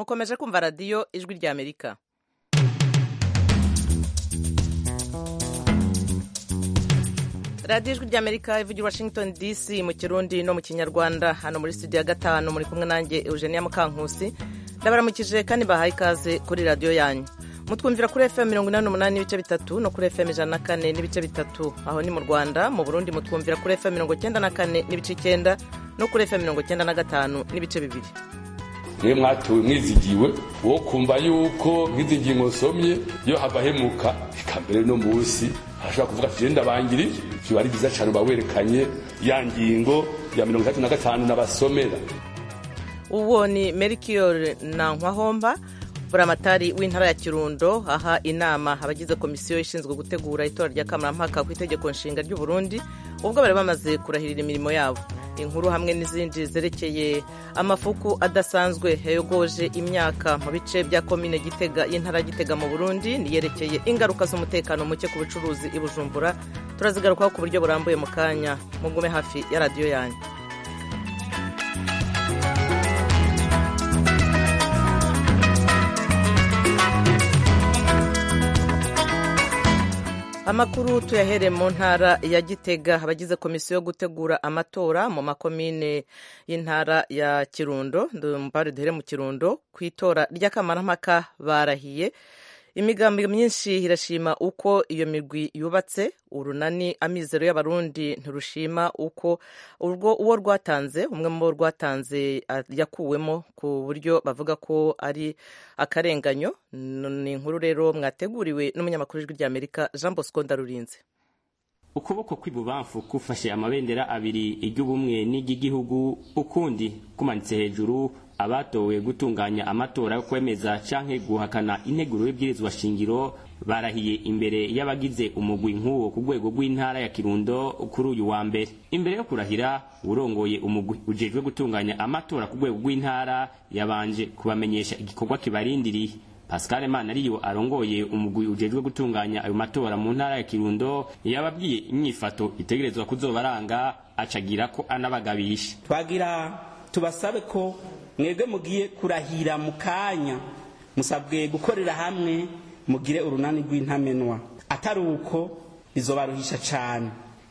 mukomeje kumva radiyo ijwi rya amerika radiyo ijwi rya amerika ivugira washington dc mu kirundi no mu kinyarwanda hano muri studio ya gatanu muri kumwe nanjye eugenia mukankusi ndabaramukije kandi bahaye ikaze kuri radiyo yanyu mutwumvira kuri fm mirongo inani n'umunani n'ibice bitatu no kuri fm ijana na kane n'ibice bitatu aho ni mu rwanda mu burundi mutwumvira kuri fm mirongo icyenda na kane n'ibice icyenda no kuri fm mirongo icyenda na gatanu n'ibice bibiri mwe mwatowe mwizigiwe wo kumva yuko nk'izi ngingo nsomye iyo hava hemuka ikambere no munsi arashobora kuvuga ati genda bangiriye biba ari byiza cyane uba werekanye ya ngingo ya mirongo itatu na gatanu n'abasomera uwo ni merikiyori nankwahomba buramatari w'intara ya kirundo aha inama abagize komisiyo ishinzwe gutegura itora rya kamarampaka ku itegeko nshinga ry'u Burundi ubwo bari bamaze kurahirira imirimo yabo inkuru hamwe n'izindi zerekeye amafuku adasanzwe yayogoje imyaka mu bice bya komine gitega y'intara ya gitega mu burundi niyerekeye ingaruka z'umutekano muke ku bucuruzi i bujumbura turazigarukaho ku buryo burambuye mu kanya mugume hafi ya radiyo yanyu amakuru tuyahere mu ntara ya gitega abagize komisiyo yo gutegura amatora mu makomine y'intara ya kirundo mbare duhere mu kirundo ku itora ry'akamarampaka barahiye imigambi myinshi irashima uko iyo migwi yubatse urunani amizero y'abarundi ntirushima uko urwo uwo rwatanze umwe mu bo rwatanze yakuwemo ku buryo bavuga ko ari akarenganyo ni inkuru rero mwateguriwe n'umunyamakuru w'ijwi ry'amerika jean bosco ndarurinze ukuboko kw'ibubamfu gufashe amabendera abiri iry'ubumwe n'iry'igihugu ukundi kumanitse hejuru abatowe gutunganya amatora yo kwemeza canke guhakana integuro y'ibwirizwa shingiro barahiye imbere y'abagize umugwi nk'uwo ku rwego rw'intara ya kirundo kuri uyu wa mbere imbere yo kurahira urongoye umugwi ujejwe gutunganya amatora ku rwego rw'intara yabanje kubamenyesha igikorwa kibarindiriye pascal manariyo arongoye umugwi ujejwe gutunganya ayo matora mu ntara ya kirundo yababwiye inyifato itegerezwa kuzobaranga acagira ko anabagabisha twagira tubasabe ko mwebwe mugiye kurahira mu kanya musabwe gukorera hamwe mugire urunani rw'intamenwa atari uko bizobaruhisha cyane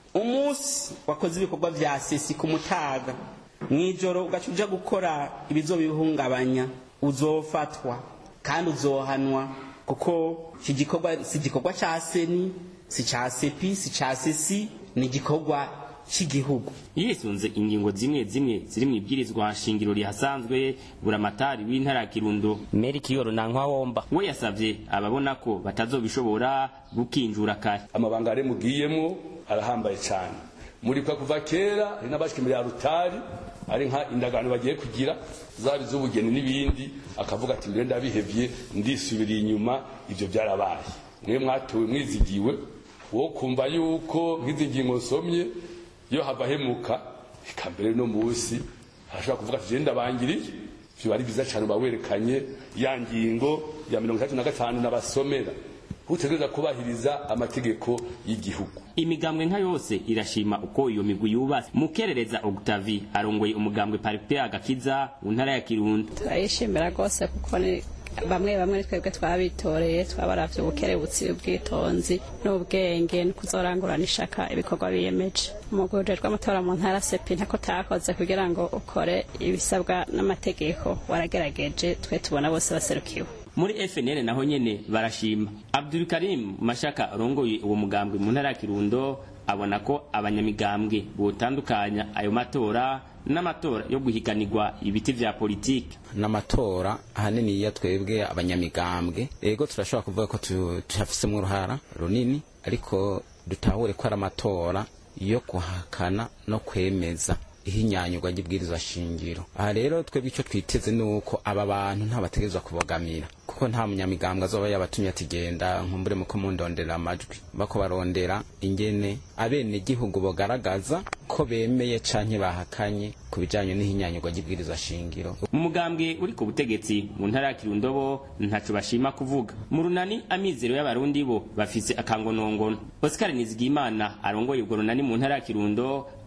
umunsi wakoze ibikorwa vya sesi ku mutaga mw'ijoro ugaca uja gukora ibizobihungabanya uzofatwa kandi uzohanwa kuko iki gikorwa si igikorwa ca seni si ca sepi si ca sesi ni igikorwa cy'igihugu yisunze ingingo zimwe zimwe ziri mu ibwirizwa shingiro rihasanzwe buramatari w'intara ya kirundo merikiyoro nankwawomba we yasavye ababona ko batazobishobora gukinjura kare amabanga ari mugiyemo arahambaye cyane murikwa kuva kera hari n'abashika imbere ya rutari ari nka indagano bagiye kugira zaba iz'ubugeni n'ibindi akavuga ati mbere ndabihevye ndisubiriye inyuma ivyo byarabaye mwe mwatowe mwizigiwe wo kumva yuko nk'izi ngingo nsomye iyo hava hemuka ikambere no munsi arashobora kuvuga ati genda bangiriye biba ari byiza cyane uba werekanye ya ngingo ya mirongo itandatu na gatanu n'abasomera utegereza kubahiriza amategeko y'igihugu imigambwe nka yose irashima uko iyo migwi yubatse mukerereza Octavie arongoye umugambwe Paripea Gakiza mu ntara ya Kirundo turayishimira rwose kuko ni bamwe bamwe twebwe twabitoreye twabaravye ubukerebutsi ubwitonzi n'ubwenge no kuzorangurana ishaka ibikorwa biyemeje umugwi ujejwe amatora mu ntara sepi ntako takoze kugira ngo ukore ibisabwa n'amategeko waragerageje twe tubona bose baserukiwe muri FNL naho nyene barashima Abdul Karim Mashaka arongoye uwo mugambwe mu ntara ya Kirundo abona ko abanyamigambwe botandukanya ayo matora n'amatora yo guhiganirwa ibiti vya politiki n'amatora ahanini iyo twebwe abanyamigambwe ego turashobora kuvuga ko tuhafisemwo uruhara runini ariko dutahure ko ari amatora yo guhakana no kwemeza ihinyanyurwa ry'ibwirizwa shingiro aha rero twebwe icyo twiteze ni uko aba bantu ntabategerezwa kubogamira kuko nta munyamigambwe azoba yabatumye ati genda nkumbure muko mundondera amajwi bako barondera ingene abenegihugu bogaragaza ko bemeye canke bahakanye ku bijanye n'ihinyanyurwa ry'ibwirizwa shingiro mu mugambwe uri ku butegetsi mu ntara ya kirundo bo ntaco bashima kuvuga mu runani amizero y'abarundi bo bafise akangonongono oscar nizigimana arongoye ubwo runani mu ntara ya kirundo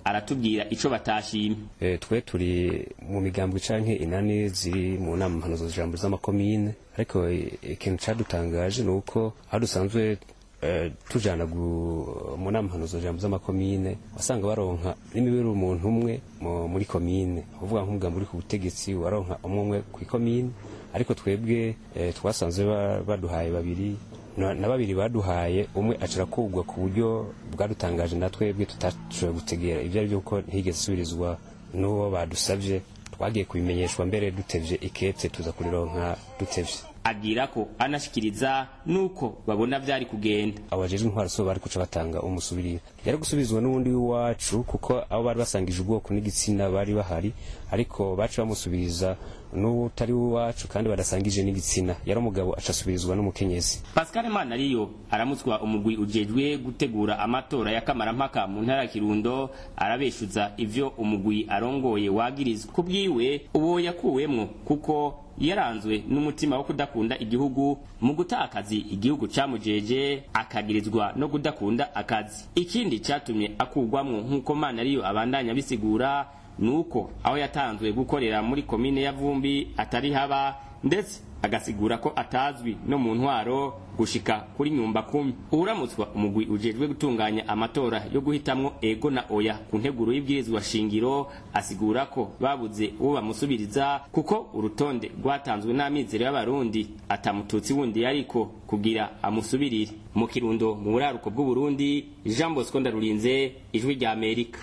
aratubwira ico batashimye e, twe turi mu migambwe canke inani ziri mu nama mpanuzo jambo z'amakomine ariko ikintu cadutangaje ni uko aho dusanzwe uh, tujana mu nama mpanuzo jambo z'amakomine wasanga baronka n'imibiri umuntu umwe muri komine uvuga nk'umugambi uri ku butegetsi waronka umwe umwe kw'ikomine ariko twebwe eh, twasanze baduhaye babiri na babiri baduhaye umwe acira kugwa ku buryo bwadutangaje na twebwe tutashoboye gutegera ibyo ari byo kuko ntigeze isubirizwa n'uwo badusabye twagiye kubimenyeshwa mbere dutevye ikete tuza kurironka dutevye agira ko anashikiriza nuko babona vyari kugenda abajejwe intwaro so bari kuca batanga umusubirira yari gusubizwa n'uwundi w'iwacu kuko abo bari basangije ubwoko n'igitsina bari bahari ariko baca bamusubiriza n'utari w'iwacu kandi badasangije n'igitsina yari umugabo acasubirizwa n'umukenyezi pascal manariyo aramutswa umugwi ujejwe gutegura amatora ya kamarampaka mu ntara ya kirundo arabeshuza ivyo umugwi arongoye wagirizwa ku bwiwe uwo yakuwemwo kuko yaranzwe n'umutima wo kudakunda igihugu mu guta akazi igihugu camujeje akagirizwa no kudakunda akazi ikindi catumye akugwamwo nk'uko mana ariyo abandanya bisigura nuko aho yatanzwe gukorera muri komine ya vumbi atari haba ndetse agasigura ko atazwi no mu ntwaro gushika kuri nyumba kumi uramutswa umugwi ujejwe gutunganya amatora yo guhitamwo ego na oya ku nteguro y'ibwirizwa shingiro asigura ko babuze uwo bamusubiriza kuko urutonde rwatanzwe n'amizero y'abarundi atamututsi wundi yariko kugira amusubirire mu kirundo mu buraruko bw'uburundi jean bosco ndarurinze ijwi rya amerika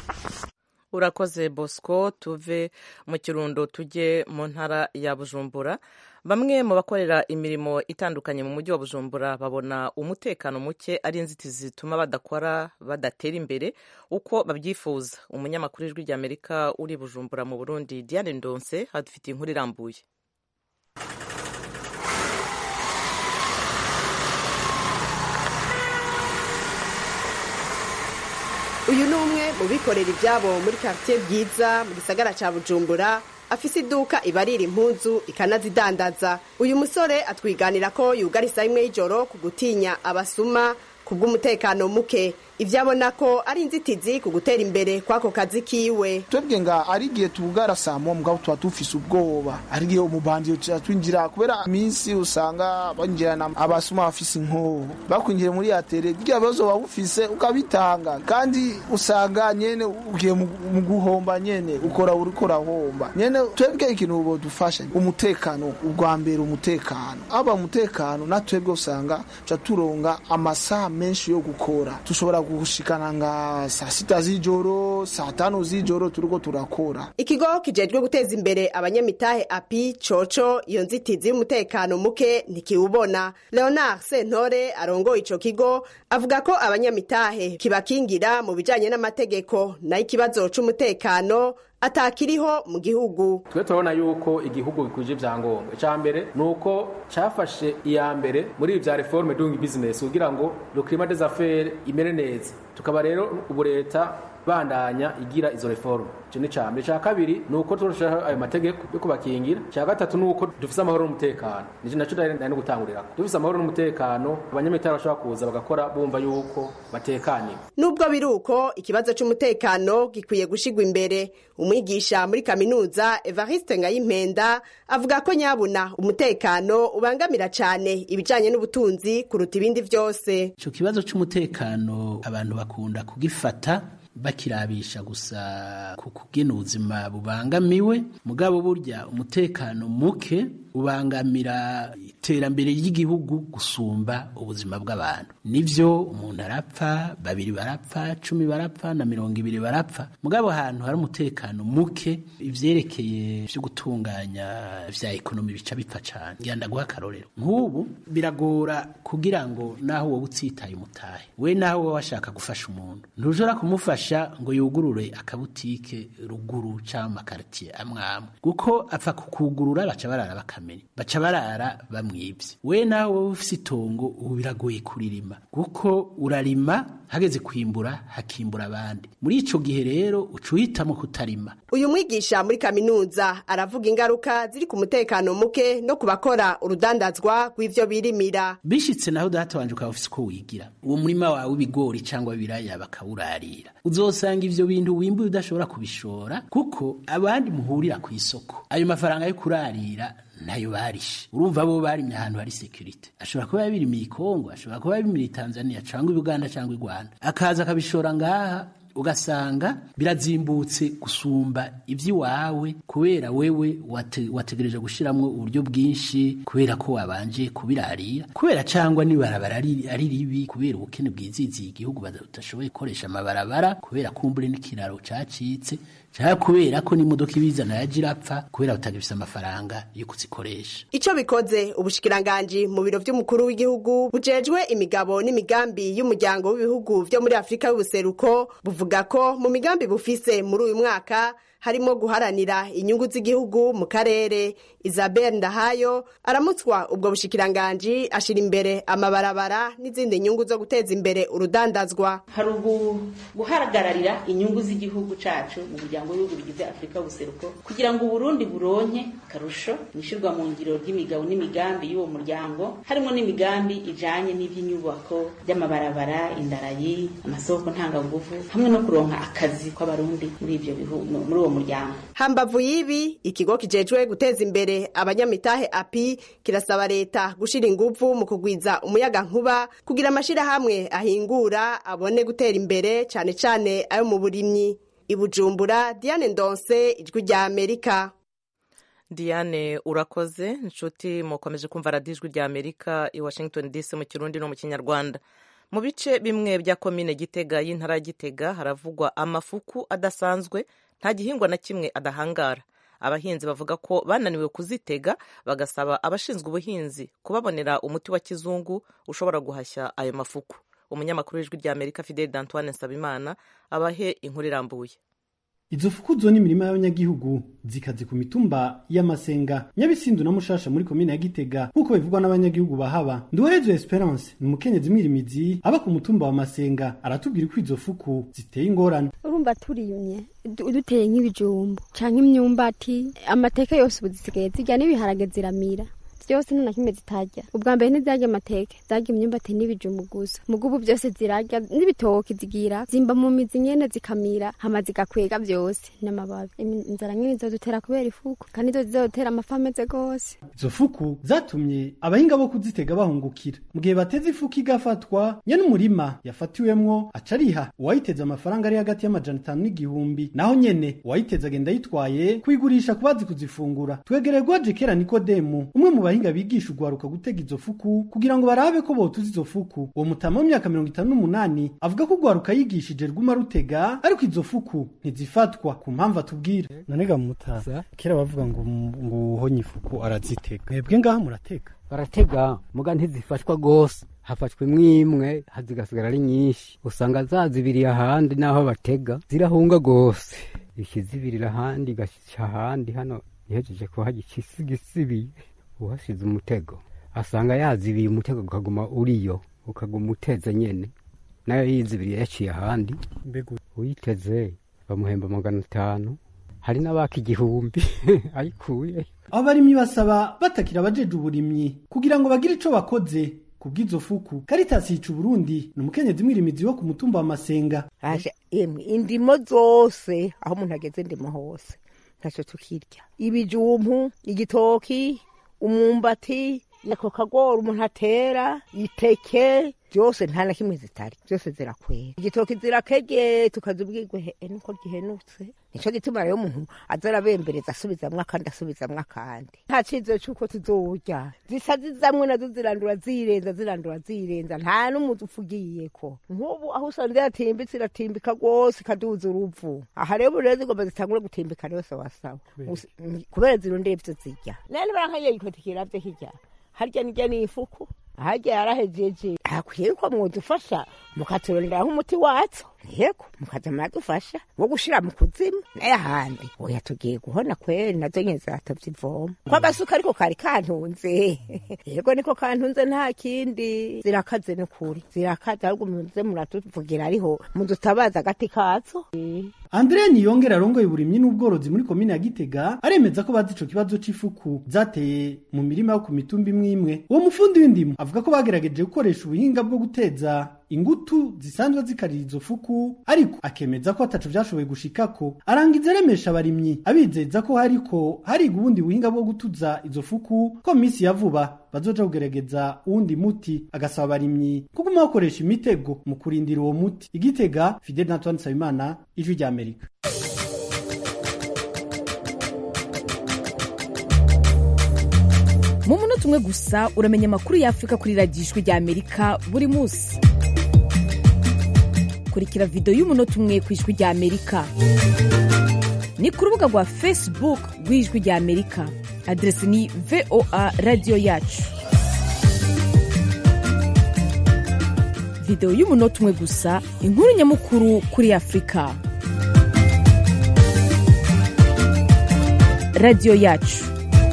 urakoze bosco tuve mu kirundo tujye mu ntara ya bujumbura bamwe mu bakorera imirimo itandukanye mu mujyi wa bujumbura babona umutekano muke ari inzitizi zituma badakora badatera imbere uko babyifuza umunyamakuru w'ijwi rya amerika uri bujumbura mu burundi diane ndonse hadufitiye inkuru irambuye uyu ni umwe mu bikorera ibyabo muri quartier bwiza mu gisagara cya bujumbura afise iduka ibarira impuzu ikanazidandaza uyu musore atwiganira ko yugara isaha imwe y'ijoro ku gutinya abasuma ku bw'umutekano muke ibyo abona ko ari inzitizi ku gutera imbere kw'ako kazi kiwe twebwe nga ari igihe tubugara saa moya mugabo tuba dufise ubwoba ari igihe umubanzi twinjira kubera iminsi usanga banjirana abasuma bafise inkoho bakwinjira muri atere bya bibazo waba ufise ukabitanga kandi usanga nyene ugiye mu guhomba nyene ukora uriko urahomba nyene twebwe ikintu bodufasha umutekano ubwa mbere umutekano aba umutekano na twebwe usanga tuca turonga amasaha menshi yo gukora tushobora gushikana nga saa sita z'ijoro saa tanu z'ijoro turiko turakora ikigo kijejwe guteza imbere abanyamitahe api coco iyo nzitizi y'umutekano muke ntikiwubona leonard sentore arongoye ico kigo avuga ko abanyamitahe kibakingira mu bijanye n'amategeko nayo ikibazo c'umutekano atakiriho mu gihugu twe turabona yuko igihugu gikwije ibyangombwa icya mbere ni uko cyafashe iya mbere muri ibi bya reforme doing business kugira ngo le climat des affaires imere neza tukaba rero ubu leta bandanya igira izo reforme icyo ni icya mbere icya kabiri ni uko turushaho ayo mategeko yo kubakingira icya gatatu ni uko dufise amahoro n'umutekano nicyo nacyo nari no gutangurira dufise amahoro n'umutekano abanyamitari bashobora kuza bagakora bumva yuko batekaniwe nubwo biri uko ikibazo cy'umutekano gikwiye gushigwa imbere umwigisha muri kaminuza evariste ngayimpenda avuga ko nyabuna umutekano ubangamira cyane ibijyanye n'ubutunzi kuruta ibindi byose icyo kibazo cy'umutekano abantu bakunda kugifata bakirabisha gusa ku kugena ubuzima bubangamiwe mugabo burya umutekano muke ubangamira iterambere ry'igihugu gusumba ubuzima bw'abantu nivyo umuntu arapfa babiri barapfa cumi barapfa na mirongo ibiri barapfa mugabo ahantu hari umutekano muke ivyerekeye vyo gutunganya vya ekonomi bica bipfa cane ngira ndaguha akarorero nk'ubu biragora kugira ngo naho wowe utsitaye umutahe we naho wowe washaka gufasha umuntu ntushobora kumufasha ngo yugurure akabutike ruguru canke amakaritiye amwe amwe kuko apfa kukugurura baca barara bakamenya baca barara bamwibye we nawe wowe ufise itongo ubu biragoye kuririma kuko urarima hageze kwimbura hakimbura abandi muri ico gihe rero uca uhitamo kutarima uyu mwigisha muri kaminuza aravuga ingaruka ziri ku mutekano muke no ku bakora urudandazwa rw'ivyo birimira bishitse naho data wanje ukaba ufise uko wigira uwo murima wawe w'ibigori cyangwa w'ibiraya bakawurarira uzosanga ivyo bintu wimbuye udashobora kubishora kuko abandi muhurira ku isoko ayo mafaranga yo kurarira nayo barishe urumva bo barimye ahantu hari security ashobora kuba yabirimiye Kongo ashobora kuba yabirimiye Tanzania cyangwa Uganda cyangwa u Rwanda akaza akabishora ngaha ugasanga birazimbutse gusumba iby'iwawe kubera wewe wate, wategereje gushiramwo uburyo bwinshi kubera ko wabanje kubirarira kubera cyangwa nibarabara ari ari ribi kubera ubukene bwiziziye igihugu badashoboye gukoresha amabarabara kubera kumbure n'ikiraro cacitse cyangwa kubera ko n'imodoka ibizana yaje irapfa kubera batagifise amafaranga yo kuzikoresha Ico bikoze ubushikiranganji mu biro vy'umukuru w'igihugu bujejwe imigabo n'imigambi y'umuryango w'ibihugu vyo muri Afrika y'ubuseruko buvuga ko mu migambi bufise muri uyu mwaka harimo guharanira inyungu z'igihugu mu karere Isabel Ndahayo aramutswa ubwo bushikiranganji ashira imbere amabarabara n'izindi nyungu zo guteza imbere urudandazwa hari ubu guhagararira inyungu z'igihugu cacu mu muryango w'ibihugu bigize Afrika y'ubuseruko kugira ngo Burundi buronke karusho mwishirwa mu ngiro ry'imigabo n'imigambi y'uwo muryango harimo n'imigambi ijanye n'ivy'inyubako by'amabarabara indarayi amasoko ntangaguvu hamwe no kuronka akazi kw'abarundi muri ivyo bihugu muri uwo muryango hambavu y'ibi ikigo kijejwe guteza imbere abanyamitahe api kirasaba leta gushira inguvu mu kugwiza umuyaga nkuba kugira amashirahamwe ahingura abone gutera imbere cane cane ayo mu burimyi ibujumbura diane ndonse ijwi rya amerika diane urakoze inshuti mukomeje kumva radiyo ijwi rya amerika i washington dc mu kirundi no mu kinyarwanda mu bice bimwe bya komine gitega y'intara ya gitega haravugwa amafuku adasanzwe nta gihingwa na kimwe adahangara abahinzi bavuga ko bananiwe kuzitega bagasaba abashinzwe ubuhinzi kubabonera umuti wa kizungu ushobora guhashya ayo mafuku umunyamakuru w'ijwi rya amerika fidel d'antoine nsabimana abahe inkuru irambuye izo fuku zo n'imirima y'abanyagihugu zikaze ku mitumba y'amasenga nyabisindu na mushasha muri komine ya gitega nk'uko bivugwa n'abanyagihugu bahaba nduwerezo esperance ni umukenyezi mwirimizi aba ku mutumba wa masenga aratubwira uko izo fuku ziteye ingorane urumva turiyumye duteye nk'ibijumbu canke imyumbati amateke yose ubu zisigaye zirya n'ibiharage ziramira byose nta na kimwe zitarya ubwa mbere ntizarya amateke zarya imyumbati n'ibijumbu gusa mugo ubu byose zirarya n'ibitoki zigira zimba mu mizi nyene zikamira hama zigakwega byose n'amababi inzara nyene zizodutera kubera ifuku kandi zo zizodutera amafi ameze gose izo fuku zatumye abahinga bo kuzitega bahungukira mu gihe bateze ifuku igafatwa nyene umurima yafatiwemwo aca ariha uwayiteze amafaranga ari hagati y'amajana atanu n'igihumbi naho nyene uwayiteze agenda yitwaye kuyigurisha ku bazi kuzifungura twegereye gwaje kera nikodemu umwe mu bahinga bigisha ugwaruka gutega izo fuku kugira ngo barabe ko botuza izo fuku uwo mutama w'imyaka mirongo itanu n'umunani avuga ko ugwaruka yigishije rwuma rutega ariko izo fuku ntizifatwa ku mpamvu atubwira nonega mutaza kera bavuga ngo ngo uhonye ifuku arazitega mwebwe ngaha muratega baratega muga ntizifashwa gose hafashwe imwe zigasigara ari nyinshi usanga zazibiriye ahandi n'aho batega zirahunga gose ikizibirira ahandi igashyira ahandi hano ihejeje kuhajya ikisigisibiye uhashize umutego asanga yazibiye umutego ukaguma uriyo ukaguma uteze nyene nayo yizibiriye yaciye ahandi uyiteze bamuhemba magana atanu hari n'abaka igihumbi ayikuye abarimyi basaba batakira abajeje uburimyi kugira ngo bagire ico bakoze kubw'izo fuku Caritas yica Burundi ni umukenyezi mwirimizi wo ku mutumba wa Masenga aje emwe indimo zose aho umuntu ageze ndimo hose ntacyo tukirya ibijumpu igitoki umwumbati ako kagori umuntu atera iteke byose nta na kimwe zitari byose zirakwera igitoki zirakege tukazibwirwe he nuko gihenutse nico gituma rero umuntu aza arabembereza asubizamwo akandi asubizamwo akandi nta cizero c'uko tuzorya zisa zizamwe nazo zirandura zirenza zirandura zirenza nta n'umuzi ufugiyeko nk'ubu aho usanze yatimbitse iratimbika rwose ikaduza uruvu aha rero rero zigomba zitangure gutimbika yose wasaba kubera zirondeye ivyo zirya nene barankaye yikotikira vyo hirya harya nirya ni ifuku harya yarahejeje hakwiye ko mwodufasha mukaturondera nk'umuti watso yego mukaza muradufasha wo gushira mu kuzimu naye ahandi oya tugiye guhona kweri nazo nyene zatovye ivoma ko agasuka ariko kari kantunze yego niko kantunze nta kindi zirakaze n'ukuri zirakaze ahubwo muze muratuvugira ariho mudutabaza agati kazo Andrea Niyongera arongoye uburimyi n'ubworozi muri komine ya Gitega aremeza ko bazi ico kibazo c'ifuku zateye mu mirima yo ku mitumba imwe imwe uwo mufundi w'indimo avuga ko bagerageje gukoresha ubuhinga bwo guteza ingutu zisanzwe zikarira izo fuku ariko akemeza ko ataco vyashoboye gushikako arangiza aremesha abarimyi abizeza ko hariko hariga ubundi buhinga bwo gutuza izo fuku ko mu minsi ya vuba bazoja kugerageza uwundi muti agasaba abarimyi kuguma bakoresha imitego mu kurindira uwo muti igitega fidel antoine nsabimana ijwi rya amerika mu munota umwe gusa uramenya amakuru y'afurika kuri radiyo ijwi rya amerika buri munsi kurikira videwo y'umunota umwe ku ijwi rya amerika ni ku rubuga rwa facebook rw'ijwi rya amerika aderesi ni voa radiyo yacu videwo y'umunota umwe gusa inkuru nyamukuru kuri afurika radiyo yacu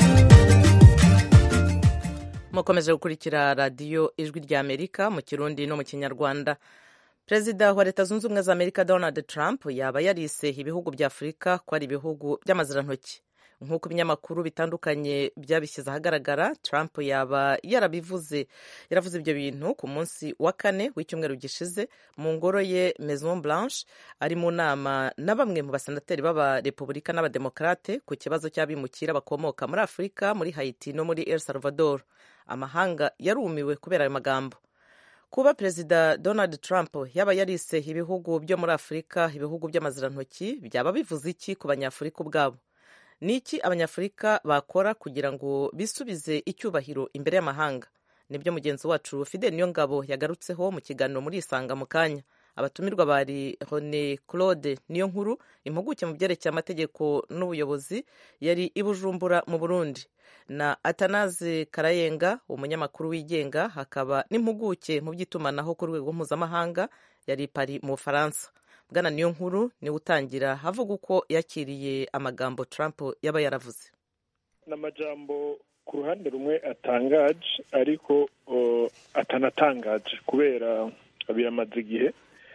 mukomeje gukurikira radiyo ijwi rya amerika mu kirundi no mu kinyarwanda perezida wa leta zunze ubumwe za amerika donald trump yaba yarise ibihugu bya afurika ko ari ibihugu by'amazirantoki nk'uko ibinyamakuru bitandukanye byabishyize ahagaragara trump yaba yarabivuze yaravuze ibyo bintu ku munsi wa kane w'icyumweru gishize mu ngoro ye maison blanche ari mu nama na bamwe mu basenateri b'abarepubulika n'abademokarate ku kibazo cy'abimukira bakomoka muri afurika muri haiti no muri el salvador amahanga yarumiwe kubera ayo magambo kuba perezida donald trump yaba yarise ibihugu byo muri afurika ibihugu by'amazirantoki byaba bivuze iki ku banyafurika ubwabo ni iki abanyafurika bakora kugira ngo bisubize icyubahiro imbere y'amahanga nibyo mugenzi wacu fidel niyo ngabo yagarutseho mu kiganiro muri isanga mu kanya abatumirwa bari Rone Claude niyo nkuru impuguke mu byerekeye amategeko n'ubuyobozi yari i Bujumbura mu Burundi na Atanaze Karayenga umunyamakuru wigenga hakaba n'impuguke mu by'itumanaho ku rwego mpuzamahanga yari Paris mu Bufaransa bwana niyo nkuru niwe utangira havuga uko yakiriye amagambo Trump yaba yaravuze ni amajambo ku ruhande rumwe atangaje ariko atanatangaje kubera biramaze igihe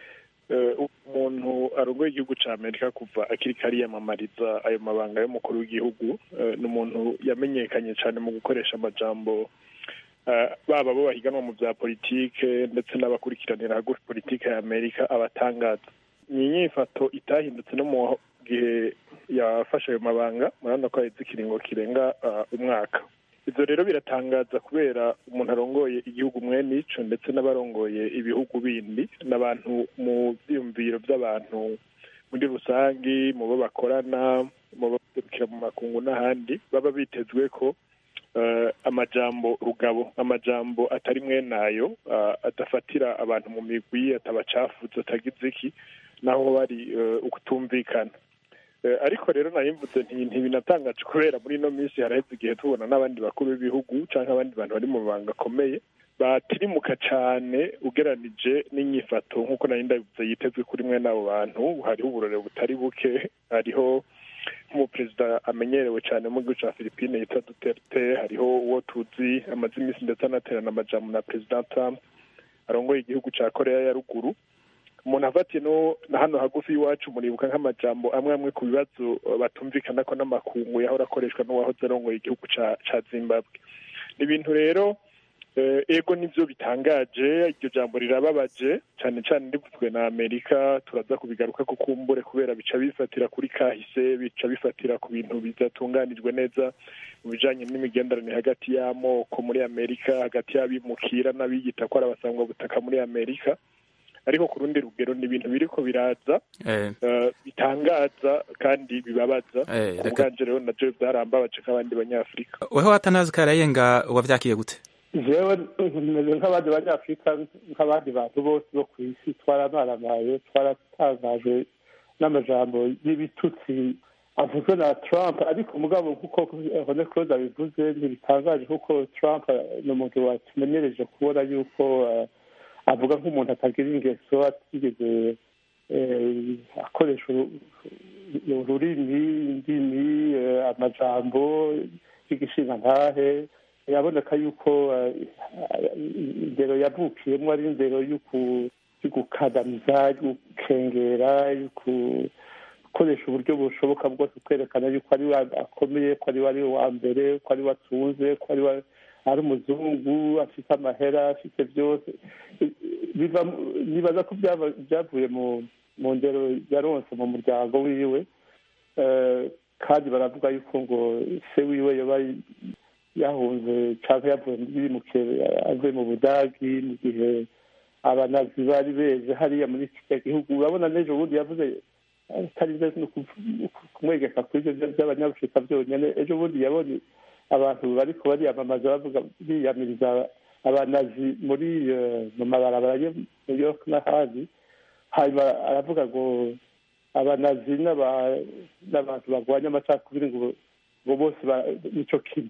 umuntu arongoye igihugu cya amerika kuva akiri kariyamamariza ayo mabanga y'umukuru w'igihugu ni umuntu yamenyekanye cyane mu gukoresha amajambo baba bo bahiganwa mu bya politike ndetse n'abakurikiranira hagufi politike ya amerika abatangaza ni inyifato itahindutse no mu gihe yafashe ayo mabanga murabona ko yaheze ikiringo kirenga umwaka ibyo rero biratangaza kubera umuntu arongoye igihugu mwene ico ndetse n'abarongoye ibihugu bindi n'abantu mu byiyumviro by'abantu muri rusangi mu bo bakorana mu baserukira mu makungu n'ahandi baba bitezwe ko amajambo rugabo amajambo atari mwenayo adafatira abantu mu migwi atabacafuza atagize iki naho bari ukutumvikana ariko rero nayimvutse ntibinatangaje kubera muri ino minsi haraheze igihe tubona n'abandi bakuru b'ibihugu cyangwa abandi bantu bari mu mabanga akomeye batirimuka cyane ugeranije n'inyifato nk'uko nari ndabivuze yitezwe kuri mwe n'abo bantu hariho uburore butari buke hariho nk'umuperezida amenyerewe cyane mu gihugu cya philippine yitwa duterte hariho uwo tuzi amaze iminsi ndetse anaterana amajambo na perezida trump arongoye igihugu cya korea ya ruguru umuntu afatiye no na hano hagufi y'iwacu muribuka nk'amajambo amwe amwe ku bibazo batumvikana ko n'amakungu yahora akoreshwa n'uwahoze arongoye igihugu ca zimbabwe ni ibintu rero ego nibyo bitangaje iryo jambo rirababaje cyane cyane rivuzwe na amerika turaza kubigaruka ko kumbure kubera bica bifatira kuri kahise bica bifatira ku bintu bidatunganijwe neza mu bijanye n'imigenderanire hagati y'amoko muri amerika hagati y'abimukira n'abiyita ko ari abasangwa butaka muri amerika ariko ku rundi rugero ni ibintu biriko biraza bitangaza kandi bibabaza ku bwanje rero navyo vyarambabaje nk'abandi banyafurika weho atanazi karayenga wavyakiye gute jewe meze nk'abandi banyafurika nk'abandi bantu bose bo ku isi twaramaramaye twaratangajwe n'amajambo y'ibitutsi avuzwe na trump ariko mugabo nk'uko hone claude abivuze ntibitangaje kuko trump ni umuntu watumenyereje kubona yuko avuga nk'umuntu atagira ingeso atigeze akoresha ururimi indimi amajambo y'igishinga ntahe biraboneka yuko indero yavukiyemo ari indero yo gukandamiza yo gukengera yo gukoresha uburyo bushoboka bwose kwerekana yuko ari we akomeye ko ari we ari wa mbere ko ari we atunze ko ari we ari umuzungu afite amahera afite byose biva nibaza ko byaba- byavuye mu mu ndero yaronse mu muryango wiwe Eh, kandi baravuga yuko ngo se wiwe yoba yahunze cyangwa yavuye yimukiye avuye mu budagi mu gihe abanazi bari beze hariya muri kiriya gihugu urabona n'ejo bundi yavuze atari byo no kuv- kumwegeka kuri ibyo by'abanyafurika byonyine ejo bundi yabonye abantu bariko bariyamamaza bavuga biyamiriza abanazi muri eh, mu mabarabara yo mu New York n'ahandi hanyuma aravuga ngo abanazi n'aba- n'abantu barwanya amacakubiri ngo ngo bose ba- nico kimwe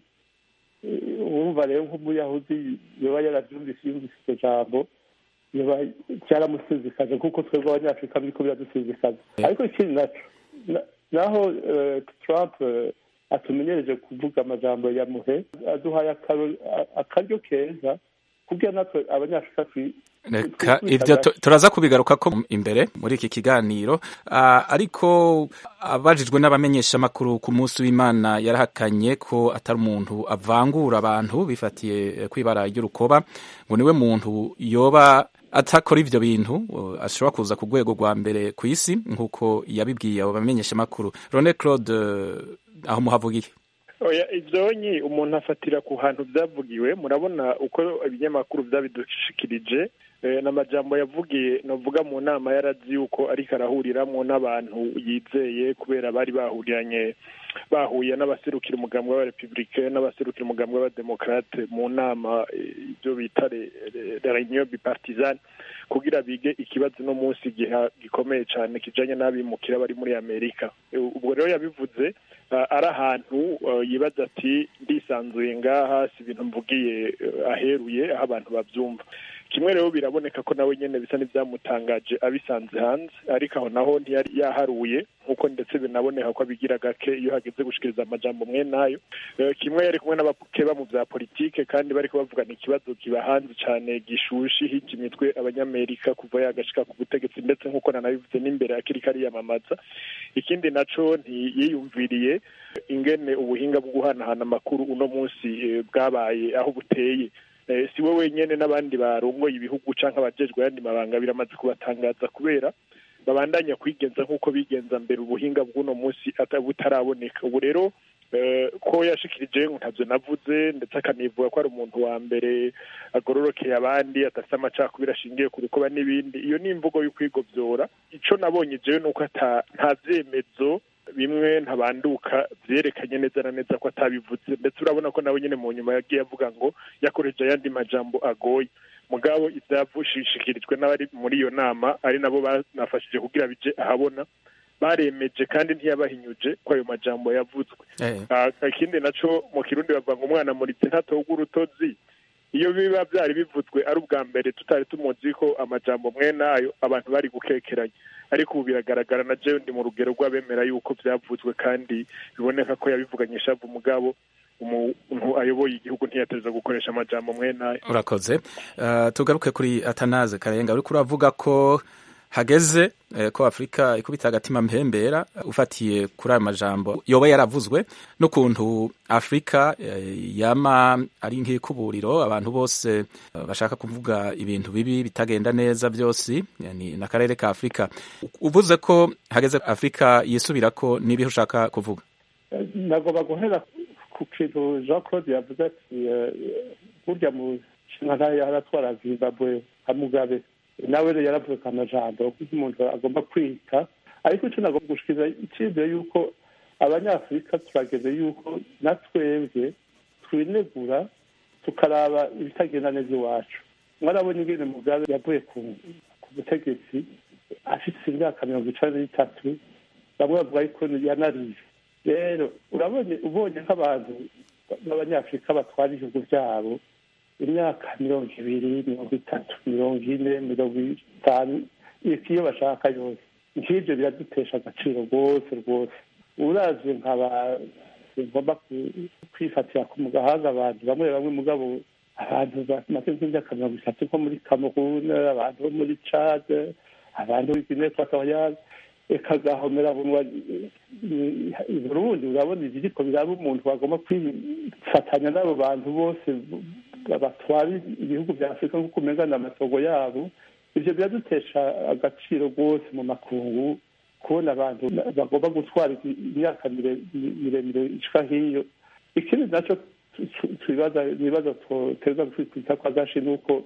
Eh, urumva rero nk'umuyahudi yoba yaravyumvise yumvise iryo jambo yoba cyaramusizikaje kuko twebwe abanyafurika biriko biradusizikaza ariko ikindi naco na- naho eh, trump eh, atumenyereje kuvuga amajambo ya muhe aduhaye akaro- a- akaryo keza kugira natwe abanyafurika twi- reka twi- ibyo tu- turaza kubigaruka ko imbere muri iki kiganiro Ah, ariko abajijwe n'abamenyeshamakuru ku munsi w'imana yarahakanye ko atari umuntu avangura abantu bifatiye eh, kwibara ry'urukoba ngo niwe muntu yoba atakora ivyo bintu uh, ashobora kuza ku rwego rwa mbere ku isi nk'uko yabibwiye abo bamenyeshamakuru rone claude eh, aho muhavugiye oya ivyonyi umuntu afatira ku hantu vyavugiwe murabona uko ibinyamakuru vyabidushikirije eh, n'amajambo yavugiye novuga mu nama yarazi yuko ariko arahuriramwo n'abantu yizeye kubera bari bahuriranye bahuye n'abaserukira umugambi w'abarepublicain n'abaserukira umugambi w'abademokrate mu nama eh, ibyo bita le- le- la reunion bipartisane kugira bige ikibazo no munsi giha gikomeye cyane kijanye n'abimukira bari muri amerika Eh, ubwo rero yabivuze ah, ari ahantu ah, yibaza ati ndisanzuye ngaha si ibintu mvugiye eh, aheruye aho abantu bavyumva kimwe rero biraboneka ko nawe nyene bisa n'ivyamutangaje abisanze hanze ariko aho naho ntiyari yaharuye nk'uko ndetse binaboneka ko abigira gake iyo hageze gushikiriza amajambo mwe nayo Eh, kimwe yari kumwe n'abakeba mu vya politike kandi bariko bavugana ikibazo kiba hanze cane gishushe hija imitwe abanyamerika kuva yagashika ku butegetsi ndetse nk'uko nanabivuze n'imbere akiri kariyamamaza ikindi naco ntiyiyumviriye ingene ubuhinga bwo guhanahana amakuru uno munsi eh, bwabaye aho buteye Eh, si we wenyene n'abandi barongoye ibihugu canke abajejwe ayandi mabanga biramaze kubatangaza kubera babandanya kwigenza nk'uko bigenza mbere ubuhinga bw'uno munsi ata- butaraboneka ubu rero eh, ko yashikirije ngo ntavyo navuze ndetse akanivuga ko ari umuntu wa mbere agororokeye abandi adafite amacakubiri ashingiye ku rukoba n'ibindi iyo ni imvugo y'ukwigovyora ico nabonye jewe nuko ata nta vyemezo bimwe ntabanduka vyerekanye neza na neza ko atabivuze ndetse urabona ko nawe nyene mu nyuma yagiye avuga ngo yakoresheje ayandi majambo agoye mugabo ivyavushishikirijwe n'abari muri iyo nama ari nabo banafashije kugira bije ahabona baremeje kandi ntiyabahinyuje ko ayo majambo yavuzwe Ah, ikindi naco mu kirundi bavuga ngo umwana muritse ntatoga urutozi iyo biba byari bivuzwe ari ubwa mbere tutari tumuzi ko amajambo mwe nayo abantu bari gukekeranya ariko ubu biragaragara na jewe ndi mu rugero rw'abemera yuko byavuzwe kandi biboneka ko yabivuganye shavu mugabo umuntu ayoboye igihugu ntiyatereza gukoresha amajambo mwe nayo urakoze Uh, tugaruke kuri atanaze karenga uriko uravuga ko hageze eh, ko afurika ikubita agatima mpembera ufatiye kuri ayo majambo yoba yaravuzwe n'ukuntu afurika eh, yama ari nk'ikuburiro abantu bose eh, bashaka kuvuga ibintu bibi bitagenda neza byose yani n'akarere ka afurika uvuze ko hageze afurika yisubirako n'ibihe ushaka kuvuga nagomba guhera ku kintu jean claude yavuze ati eh, burya mu ntara yaratwara zimbabwe nka mugabe nawe rero yaravuze ko amajambo kuko umuntu agomba kwita ariko icyo nagomba gushikiriza icyizere yuko abanyafurika turageze yuko na twebwe twinegura tukaraba ibitagenda neza iwacu mwarabonye ingene mugabe yavuye ku ku butegetsi afite imyaka mirongo icenda n'itatu bamwe bavuga yuko yanariye rero urabonye ubonye nk'abantu b'abanyafurika batwara ibihugu byabo imyaka mirongo ibiri mirongo itatu mirongo ine mirongo itanu iyo bashaka yose nk'ibyo biradutesha agaciro rwose rwose uravye nkaba ngomba kwifatira ku gahanga abantu bamwe bamwe mugabo abantu bamaze nk'imyaka mirongo itatu nko muri cameroon abantu bo muri cade abantu b'iguinee equatoriale ikagahomera bunwa i burundi urabona ibiriko biraba umuntu bagomba kwifatanya n'abo bantu bose batwara ibihugu bya afurika nk'uko umengana amasogo yabo ivyo biradutesha agaciro rwose mu makungu kubona abantu bagomba gutwara imyaka miremire ishika hiyo ikindi naco nibaza twoterwa kwita kwa gashi ni uko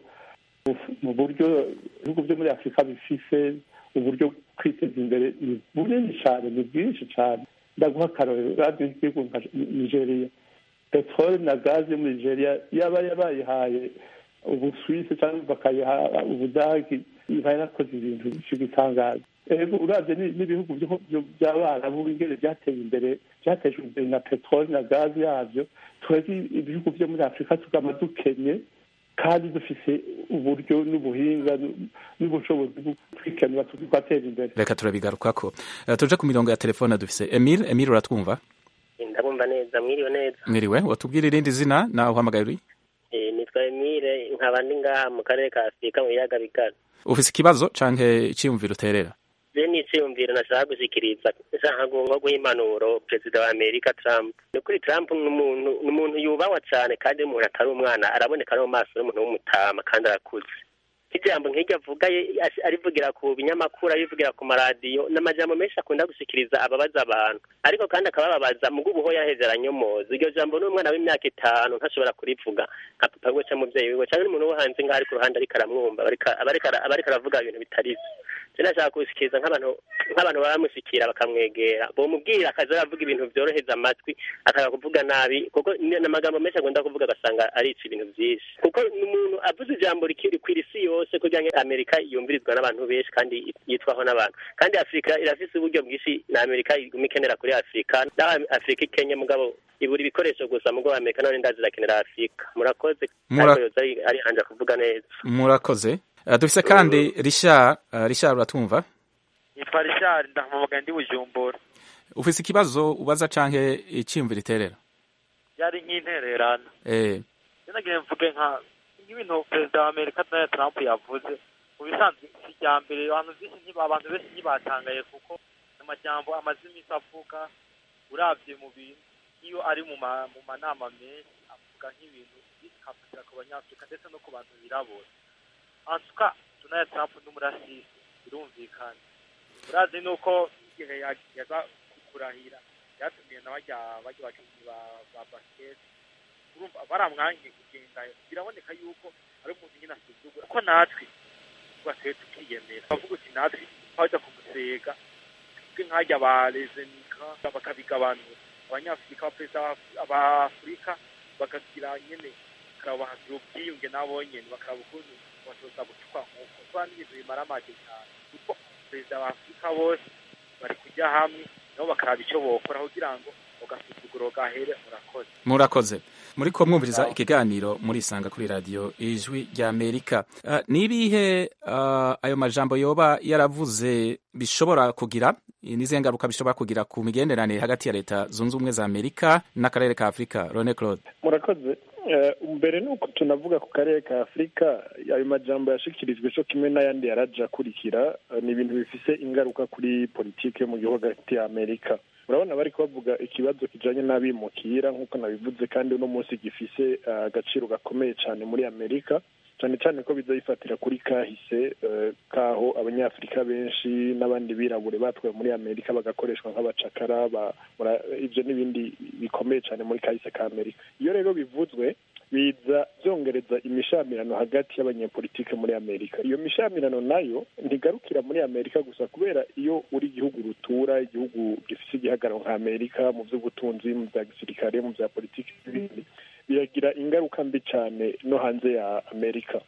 mu buryo ibihugu byo muri afurika bifise uburyo kwiteza imbere ni bunini cyane ni bwinshi cyane ndaguha akarorero radiyo y'igihugu nka nigeria peteroli na gazi yo muri nigeria yaba yabayihaye ubuswisi cyangwa bakayiha ubudagi iba yarakoze ibintu bitangaje ego urabye n'ibihugu by'abarabu ingene byateye imbere byatejwe imbere na peteroli na gazi yabyo twebwe ibihugu byo muri afurika tugama dukenye kandi dufise uburyo n'ubuhinga n'ubushobozi bwo kwikenura tugatera imbere reka turabigarukako tuje ku mirongo ya telefone dufise emile emile uratwumva ndabumva neza mwiriwe neza mwiriwe watubwira irindi zina nawe uhamagaye uri nitwa emile nkaba ndi ngaha mu karere ka afurika mu biyaga bigari ufise ikibazo canke iciyumviro uterera je niciyumviro nashaka gushikiriza nshaka nko guha impanuro perezida wa amerika trump ni ukuri trump ni umuntu yubawa cane kandi umuntu atari umwana araboneka no mu maso y'umuntu w'umutama kandi arakuze ijambo nk'iryo avuga arivugira ku binyamakuru arivugira ku maradiyo ni amajambo menshi akunda gushikiriza ababaza abantu ariko kandi akabababaza mu bw'ubuho yaheze aranyomoza iryo jambo n'umwana w'imyaka itanu ntashobora kurivuga nka papa we cyangwa umubyeyi wiwe cyangwa n'umuntu wo hanze ngaho ari ku ruhande ariko aramwumva aba ariko aravuga ibintu bitari byo nashaka gushikiriza nk'abantu nk'abantu bamushyikira bakamwegera bomubwira akaza aravuga ibintu byoroheza amatwi akanga kuvuga nabi kuko ni amagambo menshi agomba kuvuga agasanga arica ibintu byinshi kuko umuntu avuze ijambo rikwira isi yose kugira ngo amerika yumvirizwa n'abantu benshi kandi yitwaho n'abantu kandi afurika irafise uburyo bwinshi na amerika iguma ikenera kuri afurika naho afurika ikenye mugabo ibura ibikoresho gusa mugo amerika none ndazi irakenera afurika murakoze ariko yoza ari hanje kuvuga neza murakoze dufise kandi rishar rishar uratumva nitwa rishar ndahamamaga ndi bujumbura ufise ikibazo ubaza canke iciyumviro iterera yari nk'intererano eh nagiye mvuge nka nk'ibintu perezida wa amerika donald trump yavuze mu bisanzwe si irya mbere abantu benshi abantu benshi ntibatangaye kuko amajambo amaze iminsi avuga urabye mu bintu iyo ari mu manama menshi avuga nk'ibintu bikafatira ku banyafurika ndetse no ku bantu birabura antuka donald trump n'umurasisi birumvikana urazi nuko igihe yaza kurahira byatumiye na bajya bajya bakinnyi ba basiketi urumva baramwangiye kugenda biraboneka yuko ari umuntu nyine asuzugura ko natwe twasuye tukiyemera bavuga uti natwe twajya kumusega twe nkajya ba rezenika bakabigabanura abanyafurika abaperezida b'afurika bakagira nyine bakabahagira ubwiyunge nabo nyine bakaraba ukuntu batoza gucukwa nk'uko tuba n'ibintu bimara amage cyane kuko perezida b'afurika bose bari kujya hamwe nabo bakaraba icyo bokora kugira ngo ugasuzuguro gahere murakoze murakoze muri ko mwumviriza ikiganiro murisanga kuri radiyo ijwi rya amerika uh, ni ibihe uh, ayo majambo yoba yaravuze bishobora kugira n'izihe ngaruka bishobora kugira ku migenderanire hagati ya leta zunze ubumwe za amerika n'akarere ka afurika rone claude murakoze mbere ni uko tunavuga ku karere ka afurika ayo majambo yashikirijwe cyo kimwe n'ayandi yaraje akurikira ni ibintu bifise ingaruka kuri politiki yo mu gihugu hagati ya amerika urabona bari kubavuga ikibazo kijanye n'abimukira nk'uko nabivuze kandi uno munsi gifise agaciro gakomeye cyane muri amerika cyane cyane ko bizayifatira kuri kahise kaho abanyafurika benshi n'abandi birabure batwaye muri amerika bagakoreshwa nk'abacakara ibyo n'ibindi bikomeye cyane muri kahise ka amerika iyo rero bivuzwe biza byongereza imishamirano hagati y'abanyepolitike muri amerika iyo mishamirano nayo ntigarukira muri amerika gusa kubera iyo uri igihugu rutura igihugu gifite igihagararo nka amerika mu by'ubutunzi mu bya gisirikare mu bya politiki n'ibindi biragira ingaruka mbi cyane no hanze ya amerika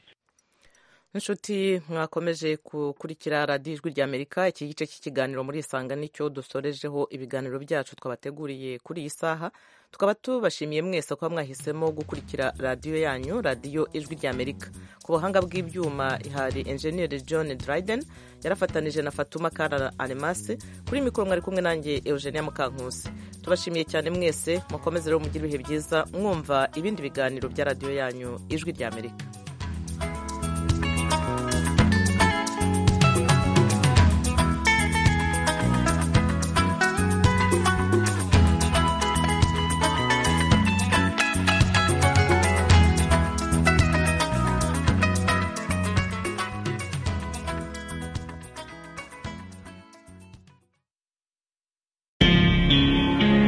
inshuti mwakomeje gukurikira radiyo ijwi rya amerika iki gice cy'ikiganiro muri isanga nicyo dusorejeho ibiganiro byacu twabateguriye kuri iyi saha tukaba tubashimiye mwese kuba mwahisemo gukurikira radiyo yanyu radiyo ijwi rya amerika ku buhanga bw'ibyuma hari enjeniyeri john dryden yarafatanije na fatuma kara alemase kuri mikoro mwari kumwe nanjye eugenia mukankusi tubashimiye cyane mwese mukomeze rero mugire ibihe byiza mwumva ibindi biganiro bya radiyo yanyu ijwi rya amerika